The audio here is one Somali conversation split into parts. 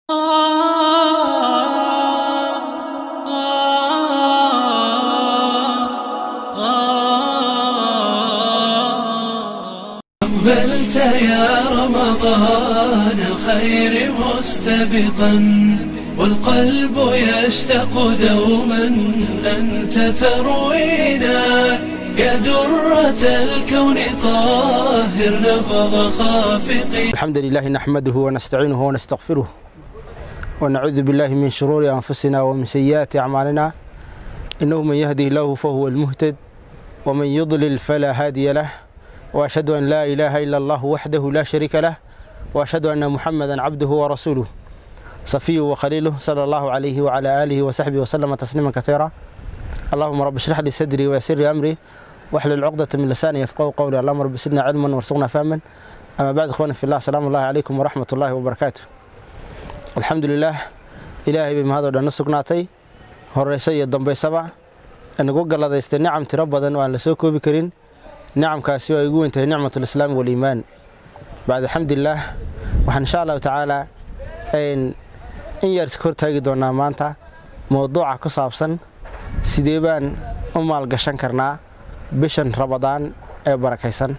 أقبلت يا رمضان الخير مستبقا والقلب يشتاق دوما أنت تروينا يا درة الكون طاهر نبض خافقي الحمد لله نحمده ونستعينه ونستغفره ونعوذ بالله من شرور أنفسنا ومن سيئات أعمالنا إنه من يهده الله فهو المهتد ومن يضلل فلا هادي له وأشهد أن لا إله إلا الله وحده لا شريك له وأشهد أن محمدا عبده ورسوله صفيه وخليله صلى الله عليه وعلى آله وصحبه وسلم تسليما كثيرا اللهم رب اشرح لي صدري ويسر لي أمري واحلل عقدة من لساني يفقهوا قولي اللهم رب زدنا علما وارزقنا فهما أما بعد إخواني في الله سلام الله عليكم ورحمة الله وبركاته الحمد لله إلهي بما هذا دنا سugnaatay horeysa iyo dambaysaba inagu galladaystay nicam tiro badan oo aan la soo koobi karin nicamkaasi waa igu weyntahay nicmatul islaam waliimaan bacd alxamdulilaah waxaan insha allahu tacaalaa in yar iska hortaagi doonaa maanta mowduuca ku saabsan sidee baan u maalgashan karnaa bishan rabadaan ee barakaysan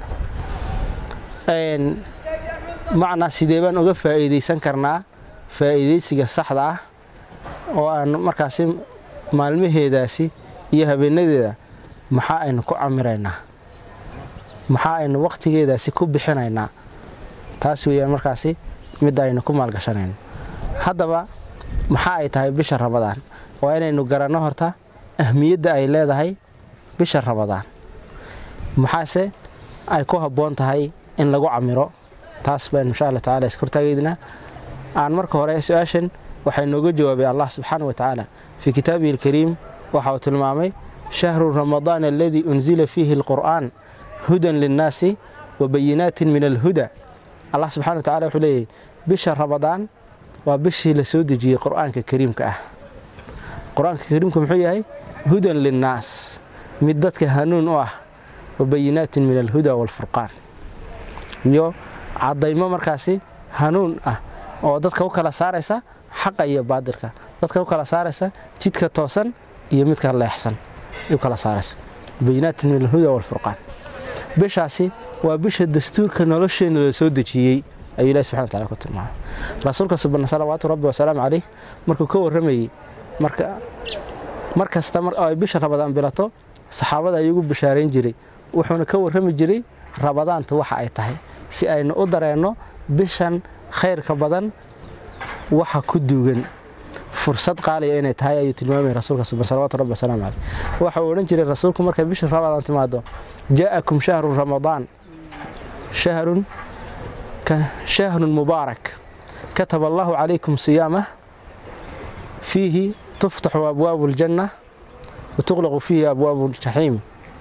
macnaa sidee baan uga faa'iidaysan karnaa faa'iidaysiga saxda ah oo aan markaasi maalmaheedaasi iyo habeenadeeda maxaa aynu ku camiraynaa maxaa aynu wakhtigeedaasi ku bixinaynaa taas weeyaan markaasi midda aynu ku maalgashanayno haddaba maxaa ay tahay bisha rabadaan waa inaynu garanno horta ahmiyadda ay leedahay bisha rabadaan maxaase ay ku habboon tahay in lagu camiro taas baynu insha alla tacala iska hortaageydnaa aan marka hore su-aashan waxaa inooga jawaabay allah subxaana wa tacaala fii kitaabihi alkariim waxa uu tilmaamay shahru ramadaan aladii unzila fiihi alqur'aan hudan linnaasi wa bayinaatin min alhuda allah subxana wa tacala wuxuu leeyahy bisha rabadaan waa bishii la soo dejiyey qur'aanka kariimka ah qur-aanka kariimka muxuu yahay hudan linnaas mid dadka hanuun u ah wa bayinaatin min alhuda waalfurqaan iyo caddaymo markaasi hanuun ah oo dadka u kala saaraysa xaqa iyo baadilka dadka u kala saaraysa jidka toosan iyo midka leexsan u kala saaraysa bayinaatin min alhuda waalfurqaan bishaasi waa bisha dastuurka nolosheenna la soo dejiyey ayuu ilahi subxana wataala ku tilmaamay rasuulka subana salawaatu rabbi wasalaamu calayh markuu ka warramayey mar kasta ay bisha rabadaan bilato saxaabada ayugu bishaarayn jiray wuxuuna ka warrami jiray rabadaanta waxa ay tahay si aynu u dareenno bishan khayrka badan waxa ku duugan fursad qaaliya inay tahay ayuu tilmaamaya rasuulka suban salawatu rabbi wasalaamu caleyh waxa uu odhan jiray rasuulku markay bisha rabadaan timaado jaa'akum shahru ramadaan shahrun shahrun mubaarak kataba allahu calaykum siyaamah fiihi tuftaxu abwaabu aljanna wa tuqlaqu fiihi abwaabu aljaxiim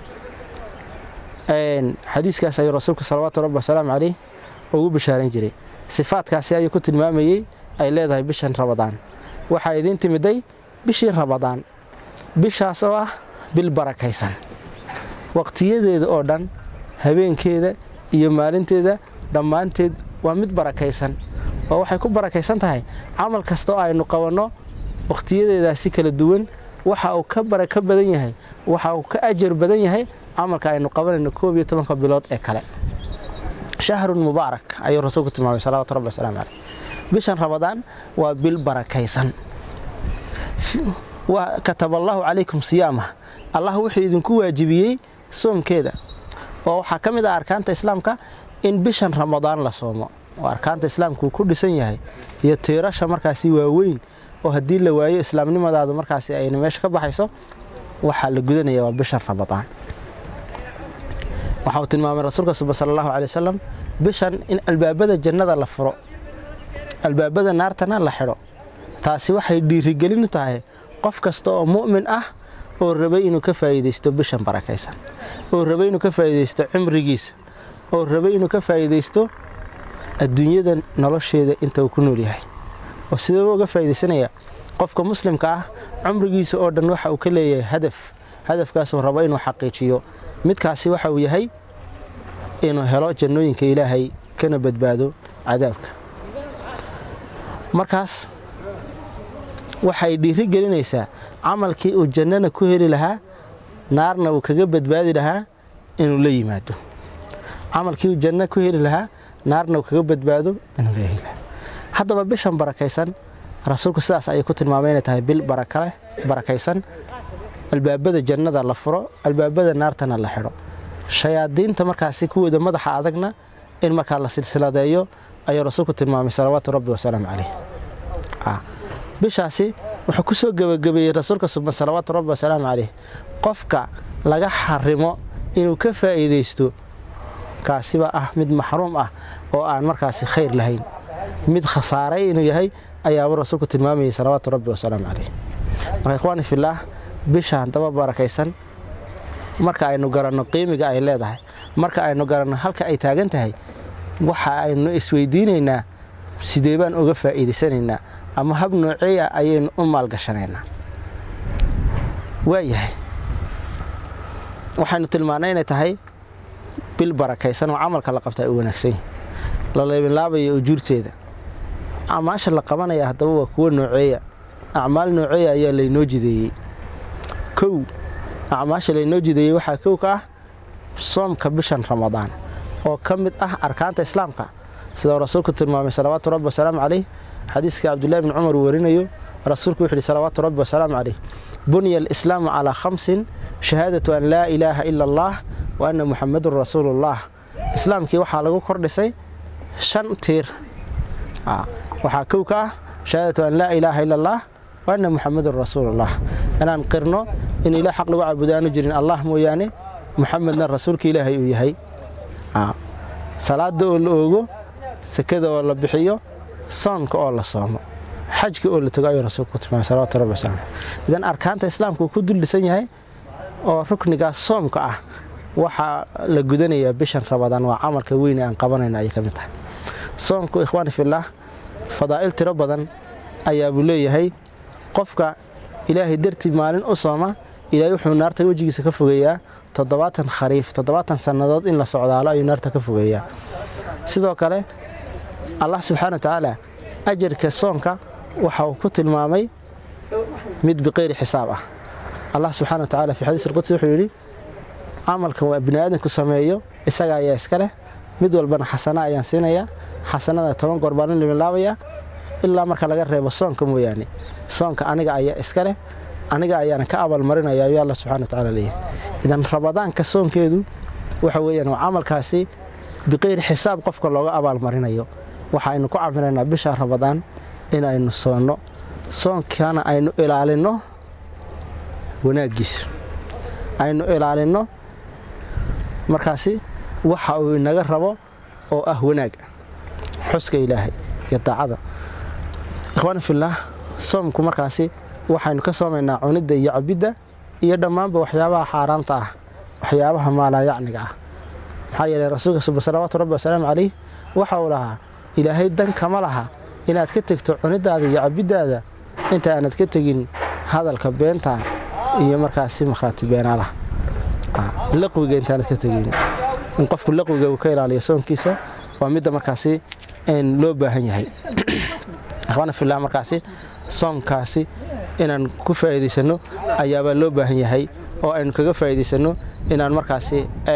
xadiiskaas ayuu rasuulku salawaatu rabbi wasalaamu caleyh ugu bishaarayn jiray sifaadkaasi ayuu ku tilmaamayey ay leedahay bishan rabadaan waxaa idiin timiday bishii rabadaan bishaas oo ah bil barakaysan waqtiyadeeda oo dhan habeenkeeda iyo maalinteeda dhammaanteed waa mid barakaysan oo waxay ku barakaysan tahay camal kasta oo aynu qabanno wakhtiyadeedaasi kala duwan waxa uu ka barako badan yahay waxa uu ka ajar badan yahay camalka aynu qabanayno koob iyo tobanka bilood ee kale shahrun mubaarak ayuu rasuulku tilmaamay salawatu rabbi wasalaamu caleyh bishan rabadaan waa bil barakaysan kataba allaahu calaykum siyaamah allah wuxuu idinku waajibiyey soomkeeda oo waxaa ka mid ah arkaanta islaamka in bishan ramadaan la soomo oo arkaanta islaamka uu ku dhisan yahay iyo tiirasha markaasi waaweyn oo haddii la waayo islaamnimadaadu markaasi ayna meesha ka baxayso waxaa la gudanaya waa bishan ramadaan waxa uu tilmaamay rasuulka suba sala allahu caley wasalam bishan in albaabada jannada la furo albaabada naartana la xidho taasi waxay dhiirigelin u tahay qof kasta oo mu'min ah oo rabay inuu ka faa'iidaysto bishan barakaysan oo rabay inuu ka faa'iidaysto cimrigiisa oo rabay inuu ka faa'iidaysto adduunyada nolosheeda inta uu ku nool yahay oo sidaba uga faa'iidaysanaya qofka muslimka ah cumrigiisa oo dhan waxa uu ka leeyahay hadaf hadafkaasuu rabo inuu xaqiijiyo midkaasi waxa uu yahay inuu helo jannooyinka ilaahay kana badbaado cadaabka markaas waxay dhiiri gelinaysaa camalkii uu jannana ku heli lahaa naarna uu kaga badbaadi lahaa inuu la yimaado camalkii uu janno ku heli lahaa naarna uu kaga badbaado inuu la heli lahaa haddaba bishan barakaysan rasuulku sidaas ayay ku tilmaamay inay tahay bil barakaleh barakaysan albaabada jannada la furo albaabada naartana la xidho shayaadiinta markaasi kuwooda madaxa adagna in markaa la silsiladeeyo ayuu rasuulku tilmaamay salawaatu rabbi wasalaamu caleyh bishaasi wuxuu ku soo gebagabeeyey rasuulka suban salawaatu rabbi wasalaamu caleyh qofka laga xarimo inuu ka faa'iidaysto kaasiba ah mid maxruum ah oo aan markaasi khayr lahayn mid khasaaray inuu yahay ayaabuu rasuulku tilmaamayay salawaatu rabbi wasalaamu caleyh marka ikhwaani fillaah bishaan daba barakaysan marka aynu garanno qiimiga ay leedahay marka aynu garanno halka ay taagan tahay waxa aynu isweydiinaynaa sidee baan uga faa'iidaysanaynaa ama hab noocey ah ayaynu u maalgashanaynaa waayahay waxaynu tilmaannay inay tahay bil barakaysan oo camalka la qabta ay u wanaagsan yahi la leebinlaabaya ujuurteeda acmaasha la qabanaya haddaba waa kuwo nooceeya acmaal nooceeya ayaa laynoo jideeyey kow acmaasha laynoo jideeyey waxaa kow ka ah soomka bishan ramadaan oo ka mid ah arkaanta islaamka sida uu rasuulku tilmaamay salawaatu rabbi wasalaamu caleyh xadiiska cabdullahi bni cumar uu warinayo rasuulku wuxu uhi salawaatu rabbi wasalaamu caleyh bunya alislaamu calaa khamsin shahaadatu an laa ilaaha ila allah wa anna muxamadun rasuuluullah islaamkii waxaa lagu kordhisay shan tiir waxaa kow ka ah shahaadatu an laa ilaaha ila allah wa anna muxamadun rasuulullah inaan qirno in ilaah xaq lagu caabudo aanu jirin allah mooyaane muxamedna rasuulka ilaahay uu yahay salaada oo la oogo sakada oo la bixiyo soonka oo la soomo xajka oo la togo ayuu rasuulku ku tilmaamay salawatu rabbi wasalam idan arkaanta islaamka uu ku duldhisan yahay oo ruknigaas soomka ah waxaa la gudanayaa bishan ramadaan waa camalka weyne aan qabanayna ayay ka mid tahay soomku ikhwaani fillaah fadaa'il tiro badan ayaa buu leeyahay qofka ilaahay dartii maalin u sooma ilaahay wuxuu naarta wejigiisa ka fogeeyaa toddobaatan khariif toddobaatan sannadood in la socdaalo ayuu naarta ka fogeeyaa sidoo kale allah subxaana wa tacaala ajarka soonka waxa uu ku tilmaamay mid biqayri xisaab ah allah subxana wa tacala fii xadiis alqudsi wuxuu yidhi camalkan waa bini aadamku sameeyo isaga ayaa iska leh mid walbana xasana ayaan siinayaa xasanada toban goor baan in liminlaabayaa ilaa marka laga reebo soonka mooyaane soonka aniga ayaa iska leh aniga ayaana ka abaalmarinaya ayuu alla subxana wa tacala leeyahay idan ramadaanka soonkeedu waxa weeyaan waa camalkaasi biqayri xisaab qofka looga abaalmarinayo waxaaynu ku camilaynaa bisha ramadaan inaynu soonno soonkana aynu ilaalinno wanaaggiisa aynu ilaalinno markaasi waxa uu inaga rabo oo ah wanaag xuska ilaahay iyo daacada ikhwaani fillaah soomku markaasi waxaynu ka soomaynaa cunidda iyo cabidda iyo dhammaanba waxyaabaha xaaraamta ah waxyaabaha maalaayacniga ah maxaa yeelay rasuulka suba salawaatu rabbi wasalaamu calayh waxa uu lahaa ilaahay dan kama laha inaad ka tegto cunidaada iyo cabiddaada inta aanad ka tegin hadalka beenta iyo markaasi makhraati beenaalaha laqwiga intaanad ka tegin in qofku laqwiga uu ka ilaaliyo soonkiisa waa midda markaasi loo baahan yahay ikhwaana fillah markaasi soomkaasi inaan ku faa'iidaysanno ayaabaa loo baahan yahay oo aynu kaga faa'iidaysanno inaan markaasi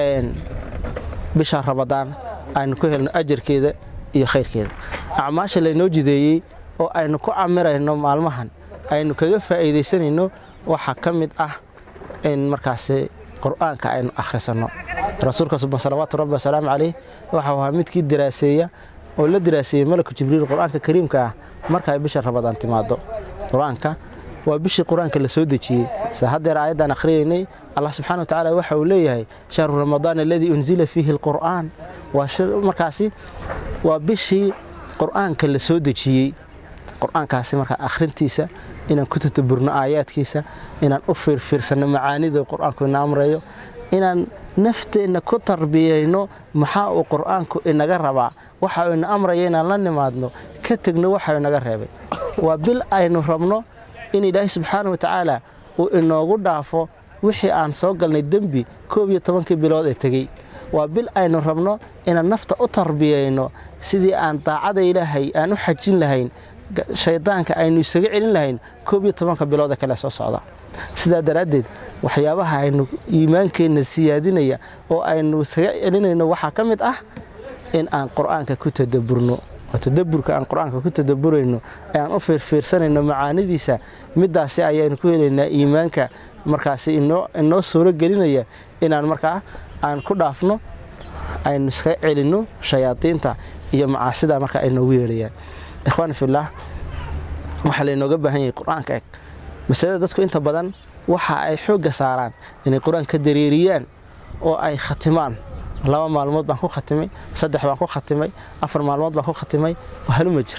bisha ramadaan aynu ku helno ajarkeeda iyo khayrkeeda acmaasha laynoo jideeyey oo aynu ku camirayno maalmahan aynu kaga faa'iidaysanayno waxaa ka mid ah in markaasi qur'aanka aynu akhrisanno rasuulka suban salawaatu rabbi wasalaamu calayh waxau ahaa midkii daraaseeya oo la daraaseeyey malaku jibriil qur'aanka kariimka ah marka ay bisha ramadaan timaado qur-aanka waa bishii qur-aanka la soo dejiyey sida haddeer aayaddan akhriyaynay allah subxana wa tacaala waxa uu leeyahay shahru ramadaan aladii unzila fiihi alqur'aan markaasi waa bishii qur'aanka la soo dejiyey qur-aankaasi markaa akhrintiisa inaan ku tataburno aayaadkiisa inaan u fiirfiirsanno macaanida qur-aanku ina amrayo inaan nafteenna ku tarbiyayno maxaa uu qur-aanku inaga rabaa waxa uu ina amraya inaan la nimaadno ka tegno waxa inaga reebay waa bil aynu rabno in ilaahay subxaana wa tacaala uu inoogu dhaafo wixii aan soo galnay dembi koob iyo tobankii bilood ee tegey waa bil aynu rabno inaan nafta u tarbiyayno sidii aan daacada ilaahay aan u xajin lahayn shaydaanka aynu isaga celin lahayn koob iyo tobanka bilooda kale soo socda sidaa daraaddeed waxyaabaha aynu iimaankeenna siyaadinaya oo aynu isaga celinayno waxaa ka mid ah in aan qur-aanka ku tadaburno oo tadaburka aan qur-aanka ku tadaburayno ee aan u fiirfiirsanayno macaanidiisa midaasi ayaynu ku helaynaa iimaanka markaasi inoo suuro gelinaya inaan markaa aan ku dhaafno aynu iskaga celinno shayaadiinta iyo macaasida marka ay noogu yeedhayaan ikhwaani fillaah waxaa laynooga baahan yahay qur-aanka eg masalada dadku inta badan waxa ay xoogga saaraan inay qur-aanka dareeriyaan oo ay khatimaan laba maalmood baan ku khatimay saddex baan ku khatimay afar maalmood baan ku khatimay haluma jir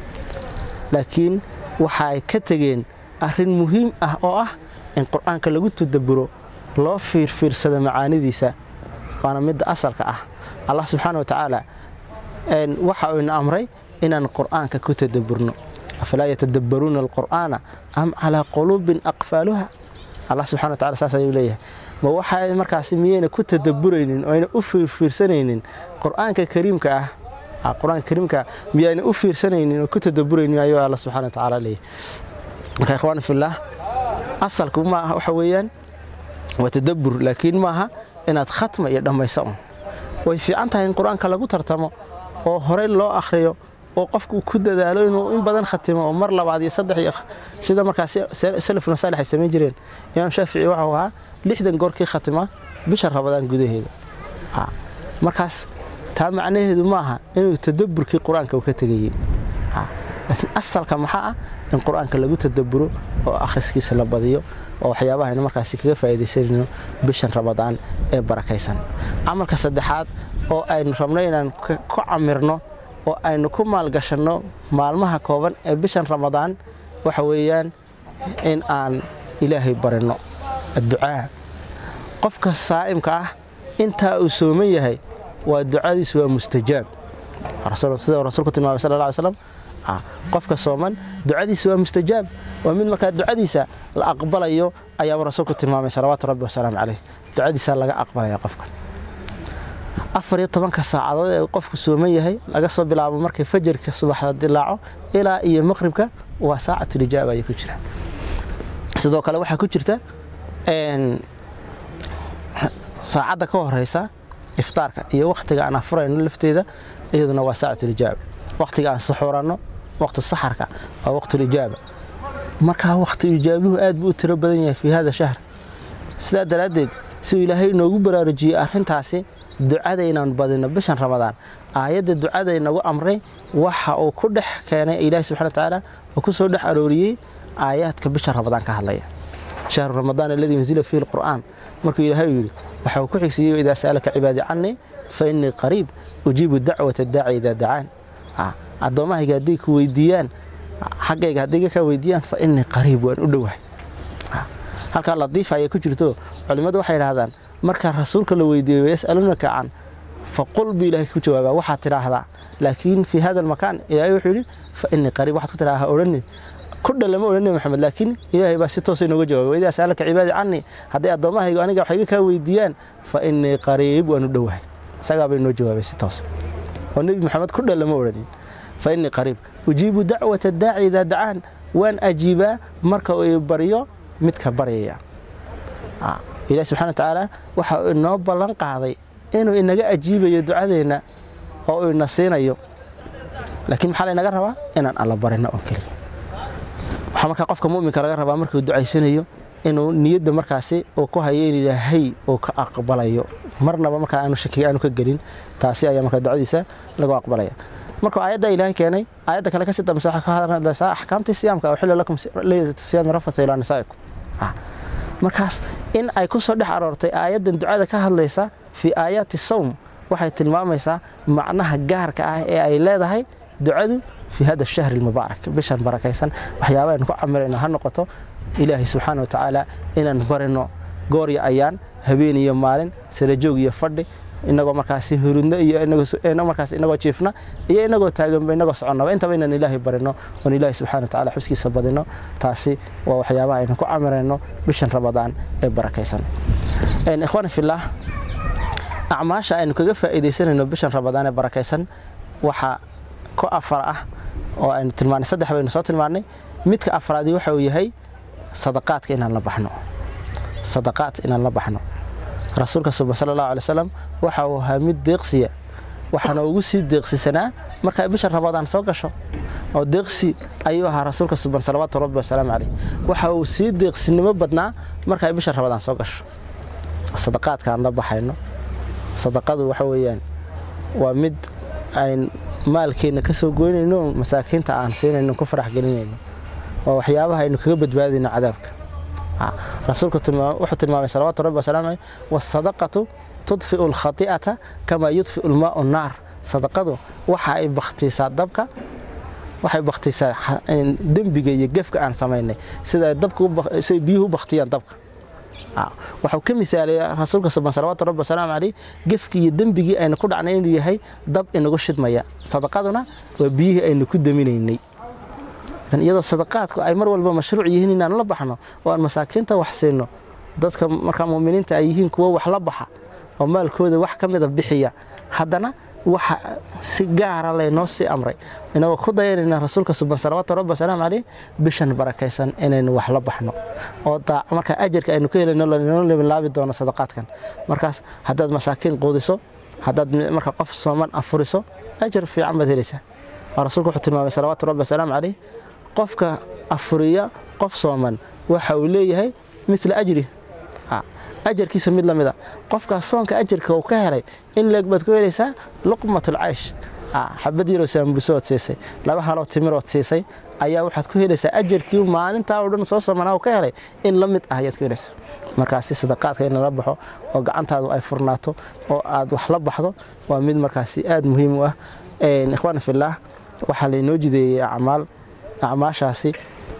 laakiin waxa ay ka tegeen arrin muhiim ah oo ah in qur-aanka lagu tadaburo loo fiirfiirsado macaanidiisa waana midda asalka ah allah subxaana wa tacaala waxa uu ina amray inaan qur-aanka ku tadaburno afalaa yatadabbaruuna alqur'aana am calaa quluubin aqfaaluha allah subxana wa tacala saas ayuu leeyahay ma waxa markaasi miyayna ku tadaburaynin oo ayna u fiirfiirsanaynin qur-aanka kariimka ah qur-aanka kariimka miyayna u fiirsanaynin oo ku tadaburaynin ayuu alla subxana wa tacaala leeyahay marka ikhwaani fillaah asalku maaha waxa weeyaan waa tadabur laakiin maaha inaad khatma iyo dhammaysa un way fiican tahay in qur-aanka lagu tartamo oo horey loo akhriyo oo qofku ku dadaalo inuu in badan khatimo oo mar labaad iyo saddex iyo sida markaas salafuna saalix ay samayn jireen imaam shaafici waxau ahaa lixdan goorkii khatima bisha rabadaan gudaheeda markaas taa macnaheedu maaha inuu tadaburkii qur-aanka uu ka tegayey laakiin asalka maxaa ah in qur-aanka lagu tadaburo oo akhriskiisa la badiyo oo waxyaabaha aynu markaasi kaga faa'iidaysanayno bishan ramadaan ee barakaysan camalka saddexaad oo aynu rabno inaan ku camirno oo aynu ku maalgashanno maalmaha kooban ee bishan ramadaan waxa weeyaan in aan ilaahay barinno adducaa qofka saa'imka ah intaa uu sooman yahay waa ducadiisu waa mustajaab sida rasuulku tilmaamay sal lla ly slam qofka sooman ducadiisa waa mustajaab waa mid markaa ducadiisa la aqbalayo ayaaba rasuulku tilmaamay salawaatu rabbi wasalaamu caleyh ducadiisa laga aqbalaya qofka afar iyo tobanka saacadood ee qofku sooman yahay laga soo bilaabo markay fajarka subax la dilaaco ilaa iyo maqribka waa saacatulijaaba ayay ku jira sidoo kale waxaa ku jirta saacadda ka horeysa iftaarka iyo wakhtiga aan afurayno lafteeda iyaduna waa saacatulijaaba wakhtiga aan saxuuranno waqti saxarka waa waqtulijaaba markaa waqtilijaabuhu aad buu u tiro badan yahay fii hada shahr sidaa daraaddeed siuu ilaahay inoogu baraarujiyey arrintaasi ducada inaan badino bishan ramadaan aayadda ducada inagu amray waxa uu ku dhex keenay ilaahi subxana watacaala oo ku soo dhex arooriyey aayaadka bisha ramadaan ka hadlaya shahru ramadaan aladii unzila fiihi lqur'aan markuu ilaahay yidhi waxa uu ku xigsiiyey idaa sa'alaka cibaadii cannii fa innii qariib ujiibu dacwata daaci idaa dacaan addoommahayga hadday ku weydiiyaan xaggayga hadday ka weydiiyaan fa innii qariib waan u dhowahay halkaa latiifa ayay ku jirto culimmadu waxay idhahdaan marka rasuulka la weydiiyo yas'aluunaka can faqul buu ilahay ku jawaabaa waxaad tidhaahdaa laakiin fii hada almakaan ilaahay wuxuu yidhi fa innii qariib waxaad ku tidhahdaa odhanin kudha lama odhanay maxamed laakiin ilaahay baa si toosa inooga jawaabay waidaa sa'alaka cibaadi cannii hadday addoommahaygu aniga wax iga kaa weydiiyaan fa innii qariib waan u dhowahay isagaabaa inoo jawaabay si toos oo nebi maxamed kudha lama odhanin fa innii qariib ujiibu dacwata daaci idaa dacaan waan ajiibaa marka uu baryo midka baryaya ilahi subxana watacaala waxa uu inoo ballan qaaday inuu inaga ajiibayo ducadeenna oo uu ina siinayo laakiin maxaa laynaga rabaa inaan alla barino oo keliya waxaa markaa qofka mu'minka laga rabaa markuu ducaysanayo inuu niyadda markaasi uu ku hayo in ilaahay uu ka aqbalayo marnaba markaa aanu shakiga aanu ka gelin taasi ayaa markaa ducadiisa lagu aqbalaya markuu aayadda ilaahay keenay aayadda kale kasii dambaysa waxay ka hadlaysaa axkaamtii siyaamka uxilla lakum leylata siyaami rafata ilaa nisaa'ikum markaas in ay ku soo dhex aroortay aayaddan ducada ka hadlaysa fii aayaati sawm waxay tilmaamaysaa macnaha gaarka ah ee ay leedahay ducadu fii hada shahri almubaarak bishan barakaysan waxyaaba aynu ku camirayno ha noqoto ilaahay subxaana watacaala inaan barino goorya ayaan habeen iyo maalin sarajoog iyo fadhi inagoo markaasi hurudno iyo markaas inagoo jiifna iyo inagoo taaganba inagoo soconnaba intaba inaan ilaahay barino oon ilaahay subxana watacaala xuskiisa badino taasi waa waxyaabaha aynu ku camirayno bishan ramadaan ee barakaysan ikhwaani fillaah acmaasha aynu kaga faa'iidaysanayno bishan ramadaan ee barakaysan waxaa ku afar ah oo aynu tilmaanay saddex baynu soo tilmaannay midka afraadi waxa uu yahay sadaqaadka inaan la baxno sadaqaad inaan la baxno rasuulka suba sala allahu alay wasalam waxa uu ahaa mid deeqsiya waxaana ugu sii deeqsisanaa markay bisha ramadaan soo gasho oo deeqsi ayuu ahaa rasuulka suban salawaatu rabbi wasalaamu caleyh waxa uu sii deeqsinimo badnaa markay bisha ramadaan soo gasho sadaqaadka aan la baxayno sadaqadu waxa weeyaan waa mid ayn maalkeenna ka soo goynayno masaakiinta aan siinayno ku farax gelinayno waa waxyaabaha aynu kaga badbaadayno cadaabka rasuulku wuxuu tilmaamay salawatu rabbi wasalaamu caleyh wasadaqatu tudfiu alkhati'ata kamaa yudfiu lmaau naar sadaqadu waxa ay bakhtiisaa dabka waxay bakhtiisaa dembiga iyo gefka aan samaynay sida dabkasiday biyuhu u bakhtiyaan dabka waxuu ka misaalay rasuulka suban salawaatu rabbi wasalaamu caleyh gefkii iyo dembigii aynu ku dhacnay inuu yahay dab inagu shidmaya sadaqaduna waa biyihii aynu ku daminaynay iyadoo sadaqaadku ay mar walba mashruuc yihiin inaan la baxno oo aan masaakiinta wax siino dadka markaa muminiinta ay yihiin kuwo wax la baxa oo maalkooda wax ka mida bixiya haddana waxa si gaara laynoo sii amray inagoo ku dayanayna rasuulka suban salawaatu rabbi wasalaamu caleyh bishan barakaysan inaynu wax la baxno oo markaa ajarka aynu ka helayno lanoo lebilaabi doono sadaqaadkan markaas haddaad masaakiin quudiso haddaad marka qof sooman afuriso ajar fiican baad helaysaa oo rasuulku wuxuu tilmaamay salawaatu rabbi wasalaamu caleyh qofka afuriya qof sooman waxa uu leeyahay mila ajri ajarkiisa mid lamida qofkaas soonka ajarka uu ka helay in leeg baad ku helaysaa luqmatul caysh xabad yaroo saambusood siisay laba haloo timirood siisay ayaa waxaad ku helaysaa ajarkii maalintaa oo dhan soo samanaa uu ka helay in la mid ah ayaad ku helaysaa markaasi sadaqaadka in lala baxo oo gacantaadu ay furnaato oo aad wax la baxdo waa mid markaasi aad muhiim u ah ikhwaana fillaah waxaa laynoo jideeyey acmaal acmaashaasi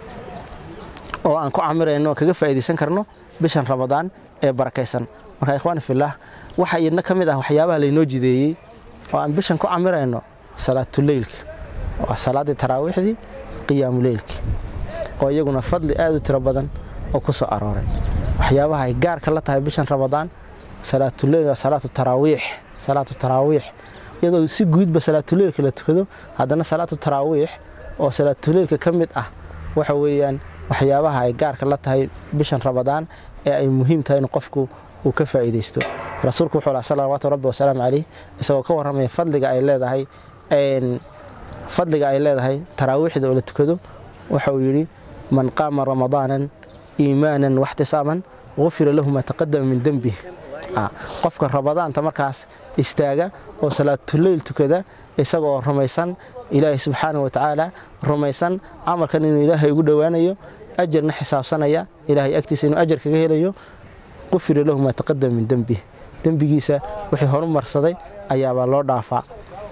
oo aan ku camirayno oo kaga faa'iidaysan karno bishan ramadaan ee barakaysan marka ikhwaani fillaah waxa iyadna ka mid ah waxyaabaha laynoo jideeyey oo aan bishan ku camirayno salaatuleylka waa salaaddii taraawiixdii qiyaamuleylkii oo iyaguna fadli aad u tiro badan oo ku soo arooray waxyaabaha ay gaarka la tahay bishan ramadaan salaatuleyl waa salaatu taraawiix salaatu taraawiix iyadoo si guudba salaatuleylka la tukado haddana salaatu taraawiix oo salaatuleylka ka mid ah waxa weeyaan waxyaabaha ay gaarka la tahay bishan ramadaan ee ay muhiim tahay in qofku uu ka faa'iidaysto rasuulku wuxuu lahaa salawaatu rabbi wasalaamu caleyh isagoo ka warramaya fadliga ay leedahay fadliga ay leedahay taraawiixda oo la tukado waxa uu yidhi man qaama ramadaanan iimaanan waxtisaaban gufira lahu maa taqadama min dembih qofka ramadaanta markaas istaaga oo salaatuleyl tukada isagoo rumaysan ilaahay subxaana wa tacaala rumaysan camalkan inuu ilaahay ugu dhowaanayo ajarna xisaabsanaya ilaahay agtiisa inuu ajar kaga helayo qufira lahu maa taqadama min dembih dembigiisa wixii horumarsaday ayaabaa loo dhaafaa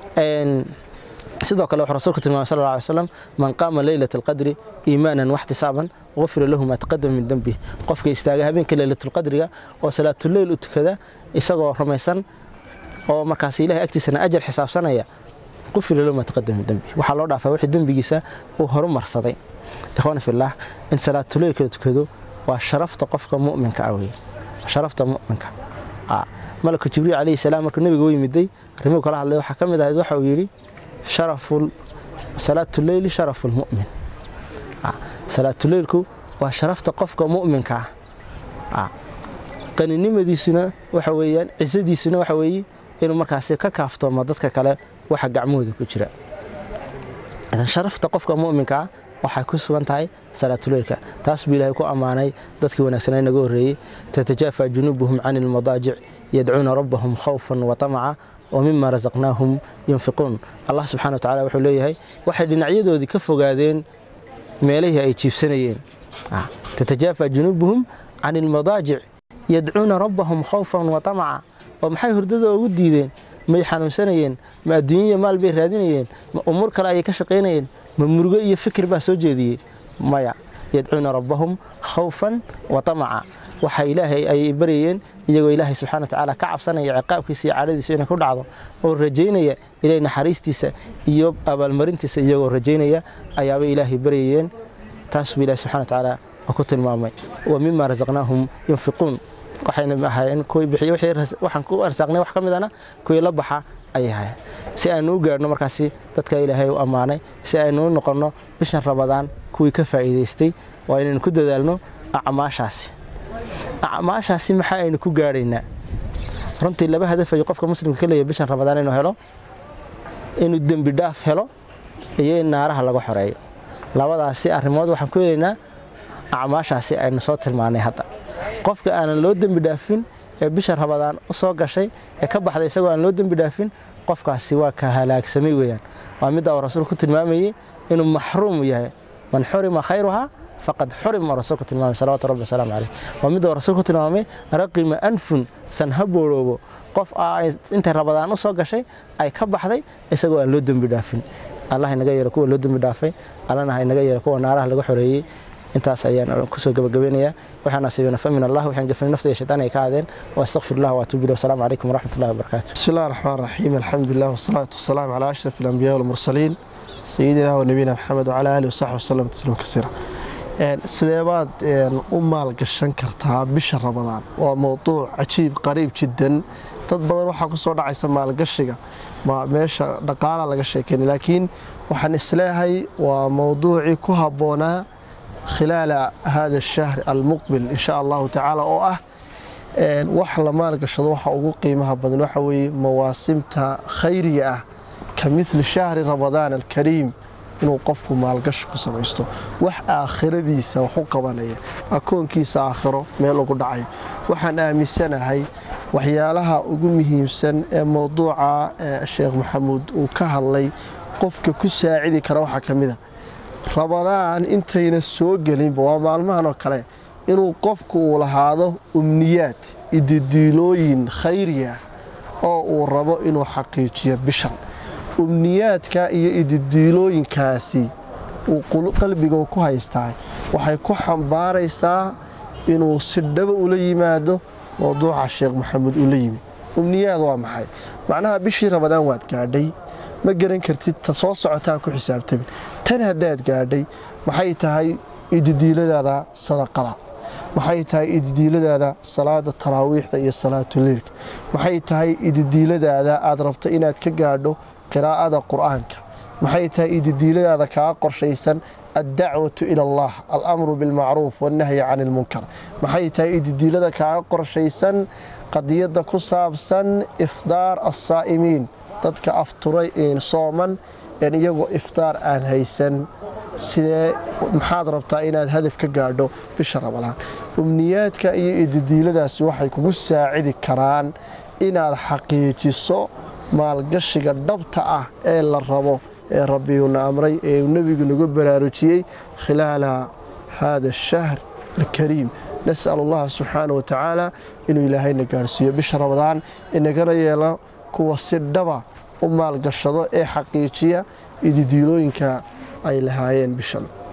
sidoo kale wuxuu rasuulku tilmaamay sal lla alay slam man qaama leylata alqadri iimaanan waxtisaaban gufira lahu maa taqadama min dembih qofka istaaga habeenka leylatulqadriga oo salaatuleyl u tukada isagoo rumaysan oo markaas ilahay agtiisana ajar xisaabsanaya qufira lahu maa taqadama min dembih waxaa loo dhaafaa wixii dembigiisa uu horumarsaday ikhwaana fillaah in salaatuleylka la tukado waa sharafta qofka mu'minka ah weye sharafta mu'minka malaka jibriil calayhi salaam markuu nebiga u yimiday arrimuu kala hadlay waxaa ka mid ahayd waxa uu yidhi sharafu salaatuleyli sharafu lmu'min salaatuleylku waa sharafta qofka mu'minka ah qaninimadiisuna waxa weeyaan cisadiisuna waxa weeye inuu markaasi ka kaaftoomo dadka kale waxa gacmahooda ku jira idan sharafta qofka mu'minka ah waxay ku sugan tahay salaatuleylka taas buu ilaahay ku ammaanay dadkii wanaagsanaa inaga horreeyey tatajaafa junuubuhum cani ilmadaajic yadcuuna rabbahum khawfan wa tamaca wa mima rasaqnaahum yunfiquun allah subxana wa tacala wuxuu leeyahay waxay dhinacyadoodii ka fogaadeen meelihii ay jiibsanayeen tatajaafa junuubuhum cani ilmadaajic yadcuuna rabbahum khawfan wa tamaca oo maxay hurdada ugu diideen may xanuunsanayeen ma adduunyaya maal bay raadinayeen ma umuur kale ayay ka shaqaynayeen ma murugo iyo fikir baa soo jeediyey maya yadcuuna rabbahum khawfan wa tamaca waxa ilaahay ay baryayeen iyagoo ilaahay subxana wa tacaala ka cabsanaya ciqaabkiisa iyo cadhadiisa inay ku dhacdo oo rajaynaya ilaahay naxariistiisa iyo abaalmarintiisa iyagoo rajaynaya ayaabay ilaahay baryayeen taas buu ilahi subxana wa tacaala ku tilmaamay wa mima rasaqnaahum yunfiquun waxayna ahaayeen kuwii bixiy waxaan ku arsaaqnay wax ka midana kuwii la baxa ayay ahayn si aynu u gaadhno markaasi dadka ilaahay u ammaanay si aynu u noqonno bishan rabadaan kuwii ka faa'iidaystay waa inaynu ku dadaalno acmaashaasi acmaashaasi maxaa aynu ku gaadhaynaa runtii laba hadaf ayuu qofka muslimka ka leeyahay bishan rabadaan inuu helo inuu dembi dhaaf helo iyo in naaraha laga xoreeyo labadaasi arrimood waxaan ku helaynaa acmaashaasi aynu soo tilmaanay hadda qofka aanan loo dembi dhaafin ee bisha rabadaan u soo gashay ee ka baxday isagoo aan loo dembi dhaafin qofkaasi waa ka halaagsamay weeyaan waa midda uu rasuulku ku tilmaamayey inuu maxruum yahay man xurima khayruhaa faqad xurima rasuulku tilmaamay salawatu rabbi wasalaamu caleyh waa midda uu rasuulku tilmaamay raqima anfun san ha booroobo qof intay rabadaan u soo gashay ay ka baxday isagoo aan loo dembi dhaafin allah inaga yeelo kuwa loo dembi dhaafay allana ha inaga yeelo kuwa naaraha laga xoreeyey intaas ayaan kusoo gabagabeynayaa waxaan asiibana fa min allah waxaan gafanay nafta iyo shaytaan ay ka aadeen wa astaqfir allah wa atuubu ilayh wasalaamu calaykum waraxmat ullahi wabarakaatu بسم الله الرحمن الرحيم الحمد لله والصلاة والسلام على أشرف الأنبياء والمرسلين سيدنا ونبينا محمد وعلى آله وصحبه وسلم تسليما كثيرا sidee baad u maalgashan kartaa bisha rabadaan waa mowduuc cajiib qariib jiddan dad badan waxaa ku soo dhacaysa maalgashiga ma meesha dhaqaala laga sheekeyna laakiin waxaan isleeyahay waa mowduucii ku habboonaa khilaala hada ashahri almuqbil insha allahu tacaala oo ah wax la maalgashado waxa ugu qiimaha badan waxa weeye mawaasimta khayriga ah ka midli shahri ramadaan alkariim inuu qofku maalgashi ku samaysto wax aakhiradiisa wax u qabanaya akoonkiisa aakhiro meel ugu dhacay waxaan aaminsanahay waxyaalaha ugu muhiimsan ee mowduuca sheekh maxamuud uu ka hadlay qofka ku saacidi kara waxaa ka mida rabadaan intayna soo gelinba waa maalmahan oo kale inuu qofku uu lahaado umniyaad ididiilooyin khayriya oo uu rabo inuu xaqiijiyo bishan umniyaadka iyo ididiilooyinkaasi uu qalbiga ku haystaa waxay ku xambaaraysaa inuu si dhaba ula yimaado mowduuca sheekh maxamuud uu la yimi umniyaad waa maxay macnaha bishii rabadaan waad gaadhay ma garan kartid ta soo socotaa ku xisaabtamin tan haddaad gaadhay maxay tahay ididiiladaada sadaqada maxay tahay ididiiladaada salaada taraawiixda iyo salaatuleilka maxay tahay ididiiladaada aad rabto inaad ka gaadho qiraa'ada qur'aanka maxay tahay ididiiladaada kaa qorshaysan addacwatu ila allah alamru bilmacruuf wannahyi can ilmunkar maxay tahay ididiilada kaa qorshaysan qadiyadda ku saabsan ifdaar assaa'imiin dadka afturay sooman een iyagoo iftaar aan haysan sidee maxaad rabtaa inaad hadaf ka gaadho bisha rabadaan umniyaadka iyo ididiiladaasi waxay kugu saacidi karaan inaad xaqiijiso maalgashiga dhabta ah ee la rabo ee rabbiyuuna amray ee uu nebigu nagu baraarujiyey khilaala hada ashahr alkariim nas'al allaha subxaana wa tacaala inuu ilaahayna gaadhsiiyo bisha rabadaan inagana yeelo kuwa si dhaba u maalgashado ee xaqiijiya ididiilooyinka ay lahaayeen bishan